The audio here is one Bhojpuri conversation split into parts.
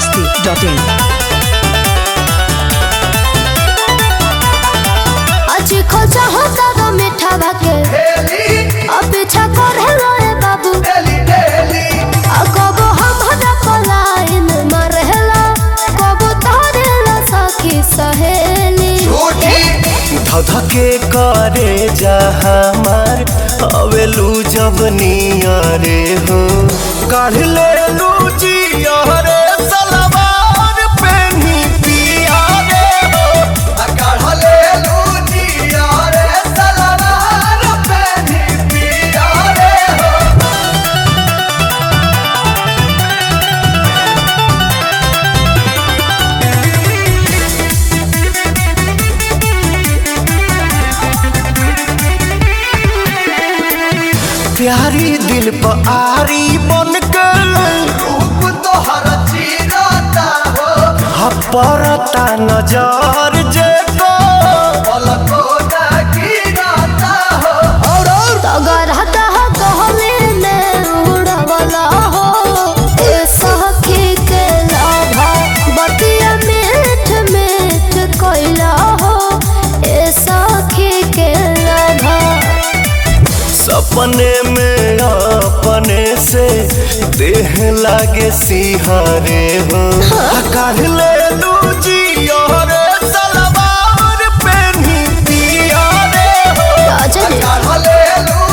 masti.in. आज खोजा होता ग मीठा भाके अब पीछा करे रे बाबू आ कबो हमरा पलायन मरहेला कबो तारेला सखी सहेली धधके करे जा हमार अवेलू जब नियरे हो काढ़ ले लू जियरे सलवार पेनी पिया रे हो काढ़ ले लू जियरे सलवार पेनी पिया रे हो प्यारी दिल पर आरी बन के रूप तोहर चीरता हो हपरता नजर जे को पलको ना गिरता हो और तगर हता कहले ने उड़वला हो ए सखी के लाभा बतिया मीठ मीठ कोइला हो ए सखी के लाभा सपने में अपने से देह लागे सिहारे हो काढ़ ले लू जियरे सलवार पेनी पिया रे हो राजा ने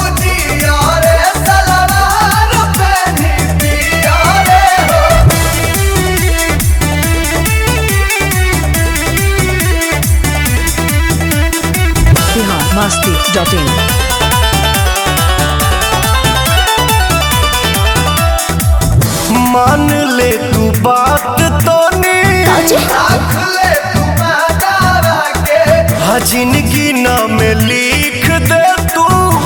Bihar masti.in. मान ले तू बात तो हाँ जिंदगी नाम लिख दे तू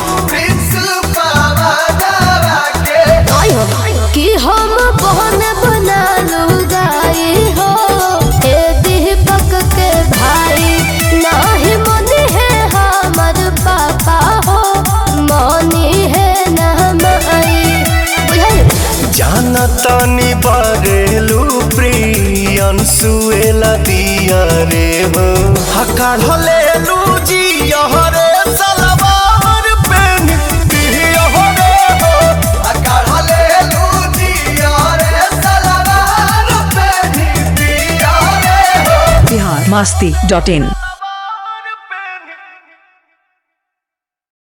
कि हम बहन बना लुगाई हो ए दीपक के भाई नाही मनी है हमर पापा हो मनी है ना माई बुझाई जाना तानी बारेलू प्रियन सुएला दिया रे हो हकार ले लू जी रे सलवार पेन पिया रे हो हकार ले लू जी रे सलवार पेन पिया रे हो Bihar masti.in.